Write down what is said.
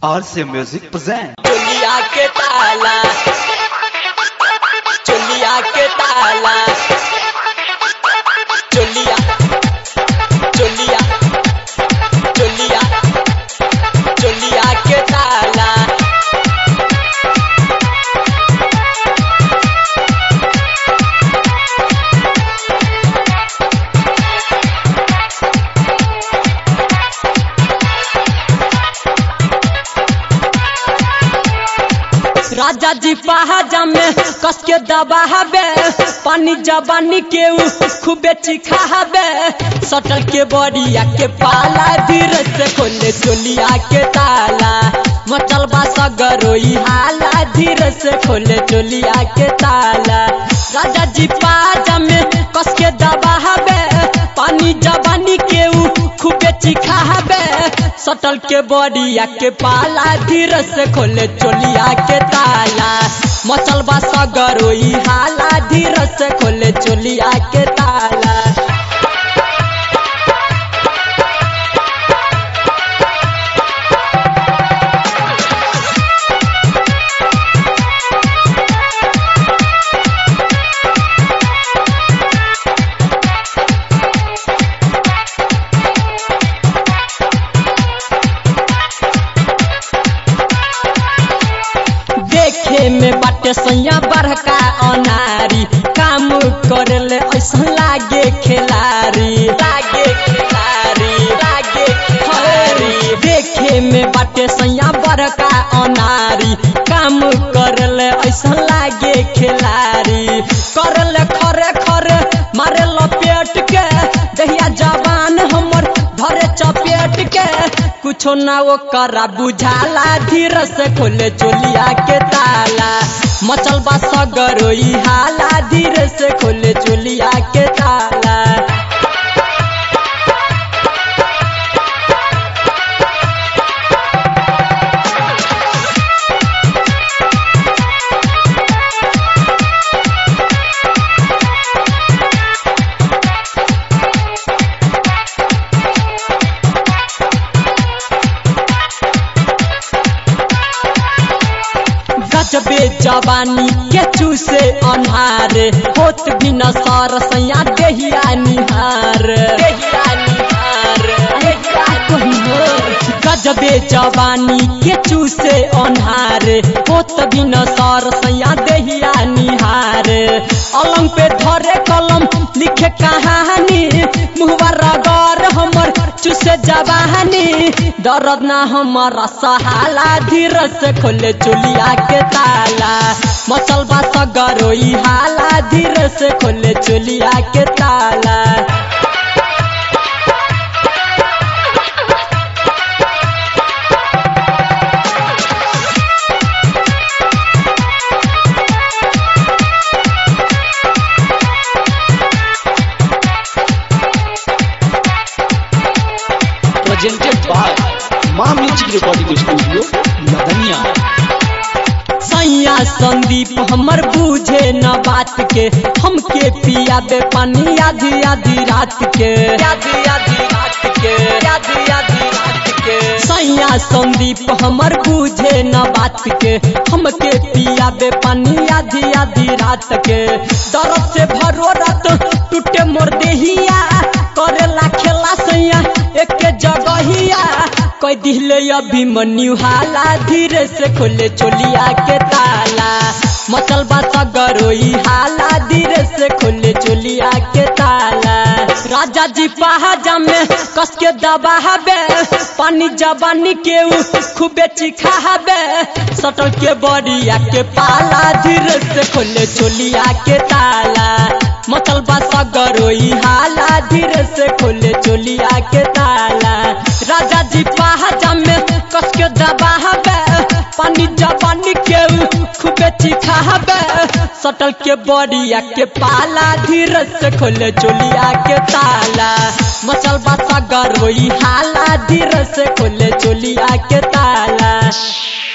RC Music present. चुलिया के ताला चुलिया के ताला चुलिया चुलिया चुलिया चुलिया के ताला राजा जी पहाजा में कस के दबाबे पानी जबानी के उ खूबे चिखाबे सटल के बड़िया के पाला धीरे से खोले चोलिया के ताला मचल बा सगरोई हाला धीरे से खोले चोलिया के ताला राजा जी पहाजा में कस के दबाबे पानी जबानी के उ खूबे चिखाबे सटल के बड़िया के पाला धीरे से खोले चोलिया के ताला मचल बा सगरोई हाला धीरे से खोले चोलिया के ताला देखे में बाटे सैया बड़का अनारी काम करले ऐसा लागे खिलारी लागे खिलारी लागे खिलारी देखे में बाटे सैया बड़का अनारी काम करले ऐसा लागे खिलारी करले खरे खरे मारे लपेट के दहिया जवान हमर धरे चपेट के कुछो ना वो करा बुझाला धीरे से खोले चोलिया के ताला मचल बा सगरोई हाला धीरे से खोले चोलिया के ताला गजबे जवानी के चूसे अन्हार होत बिना सर सैया देहिया निहार देहिया निहार देहिया कहियो। गजबे जवानी के चूसे अन्हार होत बिना सर सैया देहिया निहार अलंग पे धरे कलम लिखे कहानी मुहवा रगर हमर चूसे जवानी दर्द ना हमारा सहाला धीरे से खोले चुलिया के ताला मचल बा सगरोई हाला धीरे से खोले चुलिया के ताला Presented by Ma Music Recording Studio, Madania. सैया संदीप हमर बूझे न बात के हमके पिया दे पानी आधी आधी रात के आधी आधी रात के आधी आधी रात के सैया संदीप हमर बूझे न बात के हमके पिया दे पानी आधी आधी रात के दर्द से भरो रात टूटे मोर देहिया करेला खेला सैया एक जगहिया कोई दिले अभिमन्यु हाला धीरे से खोले चोलिया के ताला मचल बा सगरोई हाला धीरे से खोले चोलिया के ताला राजा जी पहाजा में कस के दबाबे पानी जबानी के उ खूबे चिखाबे सटल के बड़िया के पाला धीरे से खोले चोलिया के ताला मचल बा सगरोई हाला धीरे से खोले चोलिया के ताला राजा जी पहाजा में कस के दबाबे पानी जबानी के उ खूबे चिखाबे सटल के बड़िया के पाला धीरे से खोले चोलिया के ताला मचल बा सगरोई हाला धीरे से खोले चोलिया के ताला